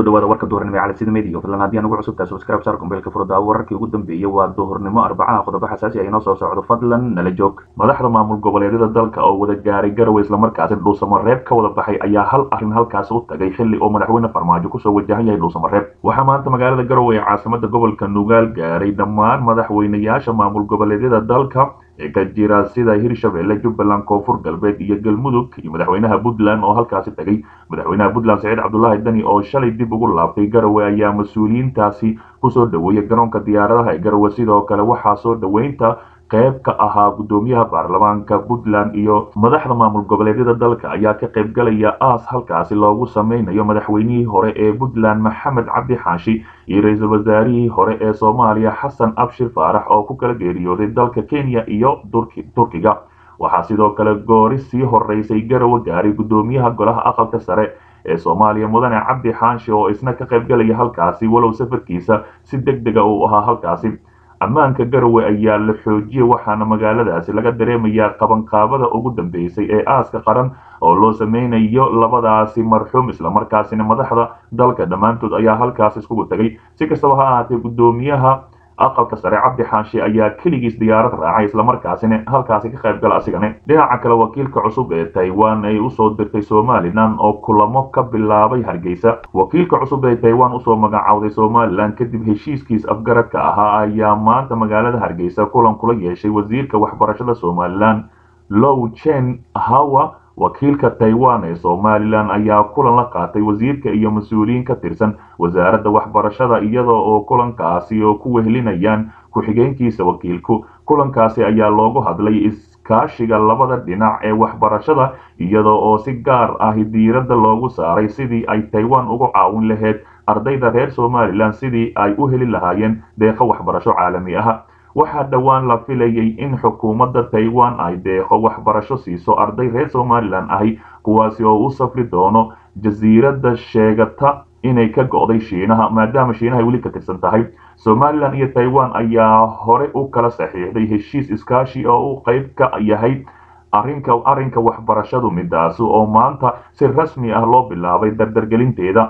kusoo dhawaada warka duhurnimo ee calansida media fadlan haddii aan ugu cusubtahay subscribe saar kumbeelka furdaa wararkii ugu dambeeyey waa duhurnimo arbacaha qodobo xasaasi ah inoo soo socdo fadlan nala joog madaxda maamul goboleedyada dalka oo wada gaaray garowe islamarkaasi dhuusamareeb ka wada baxay ayaa hal arrin halkaasi u tagay xilli oo madaxweyne farmaajo kusoo wajahan yahay dhuusamareeb waxaa maanta magaalada garowe ee caasimada gobolka nugaal gaaray dhammaan madaxweynayaasha maamul goboleedyada dalka ee ka jira sida hirshabelle jubbaland koonfur galbeed iyo galmudug iyo madaxweynaha puntland oo halkaasi tagay madaxweynaha puntland saciid cabdulaahi dani oo shalay dib ugu laabtay garowe ayaa mas-uuliyiintaasi kusoo dhaweeyay garoonka diyaaradaha ee garowe sidoo kale waxaa soo dhaweynta qayb ka ahaa guddoomiyaha baarlamaanka puntland iyo madaxda maamul goboleedyada dalka ayaa ka qaybgalaya aas halkaasi loogu sameynayo madaxweynihii hore ee puntland maxamed cabdi xaashi iyo ra-iisul wasaarihii hore ee soomaaliya xasan abshir faarax oo ku kala geeriyooday dalka kenya iyo turkiga waxaa sidoo kale goori sii horeysay garowe gaaray guddoomiyaha golaha aqalka sare ee soomaaliya mudane cabdi xaashi oo isna ka qaybgalaya halkaasi walow safarkiisa si deg dega uu ahaa halkaasi ammaanka garowe ayaa la xoojiyey waxaana magaaladaasi laga dareemayaa qabanqaabada ugu dambeysay ee aaska qaran oo loo sameynayo labadaasi marxuum islamarkaasina madaxda dalka dhammaantood ayaa halkaas iskugu tagay si kastaba ha ahaatee guddoomiyaha aqalka sare cabdi xaashi ayaa keligiis diyaarad raacay islamarkaasina halkaasi ka qayb gala asigane dhinaca kale wakiilka cusub ee taiwan ay usoo dirtay somalilan oo kulamo ka bilaabay hargeysa wakiilka cusub ee taiwan usoo magacawday somalilan kadib heshiiskiis afgaradka ahaa ayaa maanta magaalada hargeysa kulan kula yeeshay wasiirka waxbarashada somalilan low chen hawa wakiilka taiwan ee somalilan ayaa kulan la qaatay wasiirka iyo mas-uuliyiin ka tirsan wasaaradda waxbarashada iyadoo oo kulankaasi oo ku wehelinayaan ku-xigeenkiisa wakiilku kulankaasi ayaa loogu hadlay iskaashiga labada dhinac ee waxbarashada iyadoo oo si gaar ah diiradda loogu saaray sidii ay taiwan uga caawin lahayd ardayda reer somalilan sidii ay u heli lahaayeen deeqo waxbarasho caalami ah waxaa dhowaan la filayay in xukuumadda taiwan ay deeqo waxbarasho siiso arday reer somalilan ahi kuwaasi oo u safri doono jasiiradda sheegata inay ka go'day shiinaha maadaama shiinaha weli ka tirsan tahay somalilan iyo taiwan ayaa hore u kala saxiixday heshiis iskaashi oo uu qayb ka yahay arrinka arrinka waxbarashadu midaasi oo maanta si rasmi ah loo bilaabay dardargelinteeda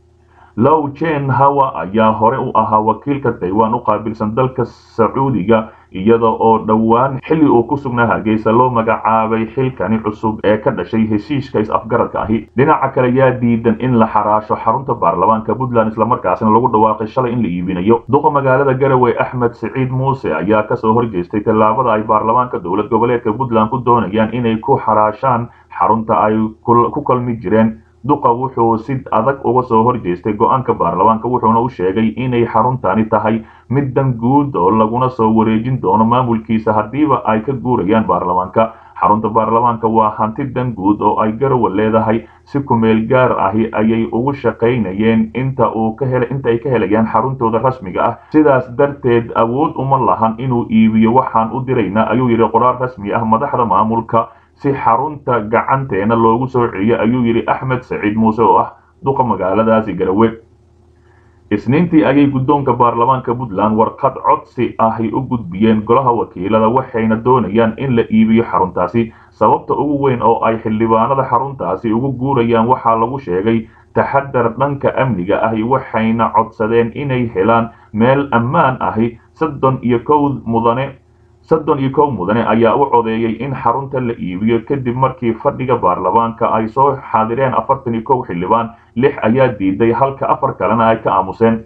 low jen hawa ayaa hore u ahaa wakiilka taiwan u qaabilsan dalka sacuudiga iyada oo dhowaan xilli uu ku sugnaa hargeysa loo magacaabay xilkani cusub ee ka dhashay heshiiska is-afgaradka ahi dhinaca kale yaa diidan in la xaraasho xarunta baarlamaanka puntland islamarkaasina lagu dhawaaqay shalay in la iibinayo duqa magaalada garowe axmed siciid muuse ayaa kasoo horjeestay tallaabada ay baarlamaanka dowlad goboleedka puntland ku doonayaan inay ku xaraashaan xarunta ay ku kalmi jireen duqa wuxuu si adag uga soo horjeestay go-aanka baarlamaanka wuxuuna u sheegay inay xaruntani tahay mid dan guud oo laguna soo wareejin doono maamulkiisa haddiiba ay ka guurayaan baarlamaanka xarunta baarlamaanka waa hanti dan guud oo ay garowe leedahay si kumeel gaar ahi ayay ugu shaqaynayeen inta uu ka hel inta ay ka helayaan xaruntooda rasmiga ah sidaas darteed awood uma lahan inuu iibiyo waxaan u diraynaa ayuu yidhi qoraal rasmi ah madaxda maamulka si xarunta gacanteena loogu soo celiyo ayuu yidhi axmed saciid muuse oo ah duqa magaaladaasi garowe isniintii ayay guddoonka baarlamaanka puntland warqad codsi ahy u gudbiyeen golaha wakiilada waxayna doonayaan in la iibiyo xaruntaasi sababta ugu weyn oo ay xildhibaanada xaruntaasi ugu guurayaan waxaa lagu sheegay taxadar dhanka amniga ahi waxayna codsadeen inay helaan meel ammaan ahi soddon iyo kow mudane soddon iyo kow mudane ayaa u codeeyey in xarunta la iibiyo kadib markii fadhiga baarlamaanka ay soo xaadireen afartan iyo kow xildhibaan lix ayaa diiday halka afar kalena ay ka aamuseen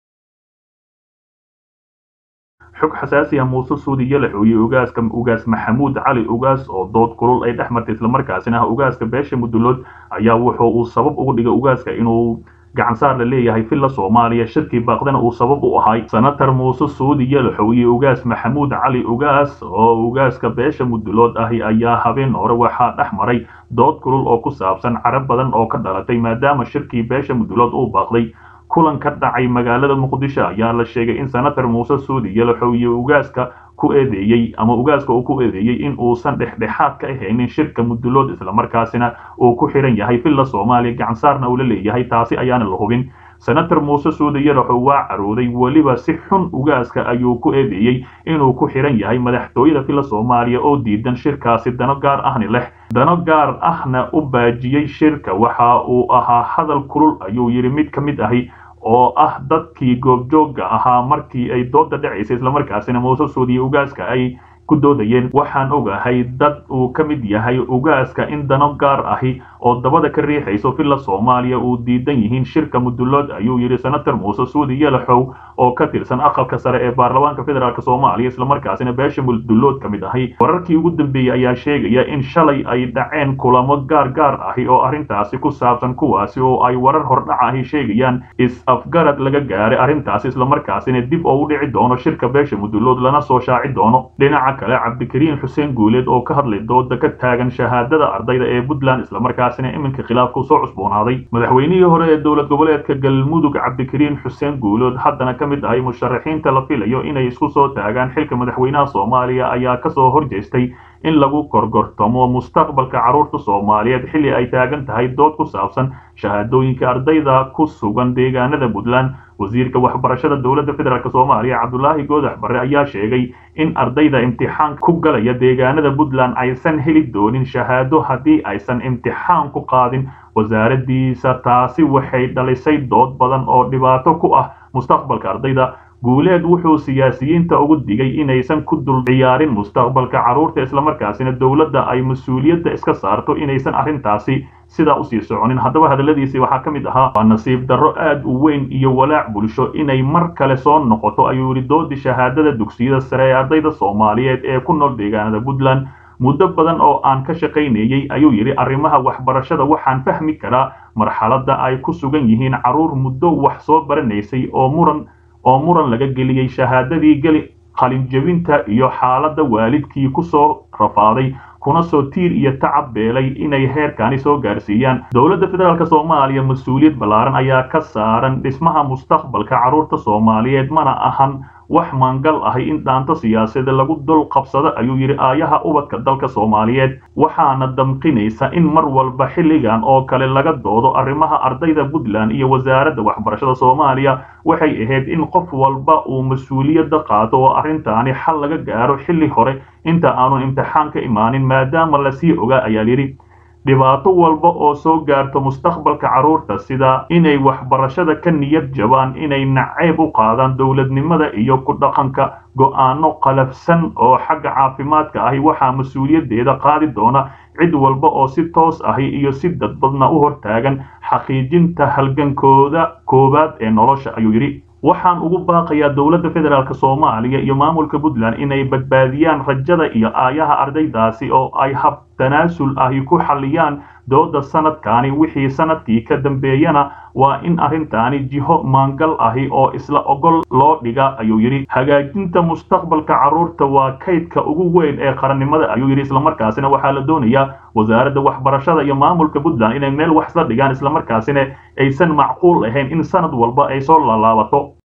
xog xasaasi ah muuse suudi yalaxooye ugaaska ugaas maxamuud cali ugaas oo dood kulul ay dhex martay islamarkaasina ah ugaaska beesha mudulood ayaa wuxuu uu sabab ugu dhigay ugaaska inuu gacansaar la leeyahay villa soomaaliya shirkii baaqdana uu sabab u ahay senator muuse suudi yalaxow iyo ugaas maxamuud cali ugaas oo ugaaska beesha mudulood ahi ayaa habeen hore waxaa dhex maray dood kulul oo ku saabsan carab badan oo ka dhalatay maadaama shirkii beesha mudulood uu baaqday kulan ka dhacay magaalada muqdisho ayaa la sheegay in senator muuse suudi yalaxow iyo ugaaska ku eedeeyey ama ugaaska uu ku eedeeyey in uusan dhexdhexaad ka ahaynin shirka mudulood islamarkaasina uu ku xiran yahay villa soomaaliya gacansaarna uu la leeyahay taasi ayaana la hubin senator muuse suudi yalaxow waa carooday weliba si xun ugaaska ayuu ku eedeeyey inuu ku xihan yahay madaxtooyada filla soomaaliya oo diidan shirkaasi dano gaar ahni leh dano gaar ahna u baajiyey shirka waxa uu ahaa hadal kulul ayuu yidhi mid ka mid ahi oo ah dadkii goobjoogga ahaa markii ay dooda dhacaysay islamarkaasina muuse suudiye ugaaska ay ku doodayeen waxaan ogahay dad uu ka mid yahay ugaaska in dano gaar ahi oo dabada ka riixayso filla soomaaliya uu diidan yihiin shirka mudulood ayuu yidhi senator muuse suudi yalaxow oo ka tirsan aqalka sare ee baarlamaanka federaalk soomaaliya islamarkaasina beesha mudulood ka mid ahi wararkii ugu dambeeyey ayaa sheegaya in shalay ay dhaceen kulamo gaar gaar ahi oo arrintaasi ku saabsan kuwaasi oo ay warar hordhac ahi sheegayaan is-afgarad laga gaaray arrintaasi islamarkaasina dib oo u dhici doono shirka beesha mudulood lana soo shaaci doono dhinaca kale cabdikariin xuseen guuleed oo ka hadlay dooda ka taagan shahaadada ardayda ee puntland islamarkaasina iminka khilaafku soo cusboonaaday madaxweynihii hore ee dowlad goboleedka galmudug cabdikariin xuseen guuleed haddana ka mid ahay musharaxiinta la filayo inay isku soo taagaan xilka madaxweynaha soomaaliya ayaa kasoo horjeestay in lagu korgortamo mustaqbalka carruurta soomaaliyeed xilli ay taagan tahay dood ku saabsan shahaadooyinka ardayda ku sugan deegaanada puntland wasiirka waxbarashada dowladda federaalk soomaaliya cabdulaahi goodax barre ayaa sheegay in ardayda imtixaan ku galaya deegaanada puntland aysan heli doonin shahaado haddii aysan imtixaan ku qaadin wasaaradiisa taasi waxay dhalisay dood badan oo dhibaato ku ah mustaqbalka ardayda guuleed wuxuu siyaasiyiinta ugu digay inaysan ku dul ciyaarin mustaqbalka carruurta islamarkaasina dowladda ay mas-uuliyadda iska saarto inaysan arrintaasi sidaa usii soconin haddaba hadalladiisii waxaa ka mid ahaa waa nasiib darro aad u weyn iyo walaac bulsho inay mar kale soo noqoto ayuu yidhi doodii shahaadada dugsiyada sare ee ardayda soomaaliyeed ee ku nool deegaanada puntland muddo badan oo aan ka shaqaynayey ayuu yidhi arrimaha waxbarashada waxaan fahmi karaa marxaladda ay ku sugan yihiin carruur muddo wax soo baranaysay oo muran oo muran laga geliyey shahaadadii geli qalinjebinta iyo xaaladda waalidkii ku soo rafaaday kuna soo tiir iyo tacab beelay inay heerkani soo gaarsiiyaan dowladda federaalk soomaaliya mas-uuliyad ballaaran ayaa ka saaran dhismaha mustaqbalka carruurta soomaaliyeed mana ahan wax maangal ahi in dhaanto siyaasadeed lagu dul qabsado ayuu yidhi aayaha ubadka dalka soomaaliyeed waxaana damqinaysa in mar walba xilligan oo kale laga doodo arrimaha ardayda puntland iyo wasaaradda waxbarashada soomaaliya waxay ahayd in qof walba uu mas-uuliyadda qaado oo arrintaani xal laga gaaro xilli hore inta aanu imtixaan ka imaanin maadaama lasii ogaa ayaa yidhi dhibaato walba oo soo gaarto mustaqbalka carruurta sida inay waxbarashada ka niyad jabaan inay nacayb u qaadaan dowladnimada iyo ku dhaqanka go'aano qalafsan oo xagga caafimaadka ahi waxaa mas-uuliyaddeeda qaadi doona cid walba oo si toos ahi iyo si dadbadna u hortaagan xaqiijinta halgankooda koowaad ee nolosha ayuu yidhi waxaan ugu baaqayaa dowladda federaalk soomaaliya iyo maamulka puntland inay badbaadiyaan rajada iyo aayaha ardaydaasi oo ay hab tanaasul ahi ku xalliyaan dooda sanadkani wixii sanadkii ka dambeeyana waa in arrintaani jiho maangal ahi oo isla ogol loo dhiga ayuu yidhi hagaajinta mustaqbalka carruurta waa kaydka ugu weyn ee qarannimada ayuu yidhi islamarkaasina waxaa la doonayaa wasaaradda waxbarashada iyo maamulka puntland inay meel wax isla dhigaan islamarkaasina aysan macquul ahayn in sanad walba ay soo laalaabato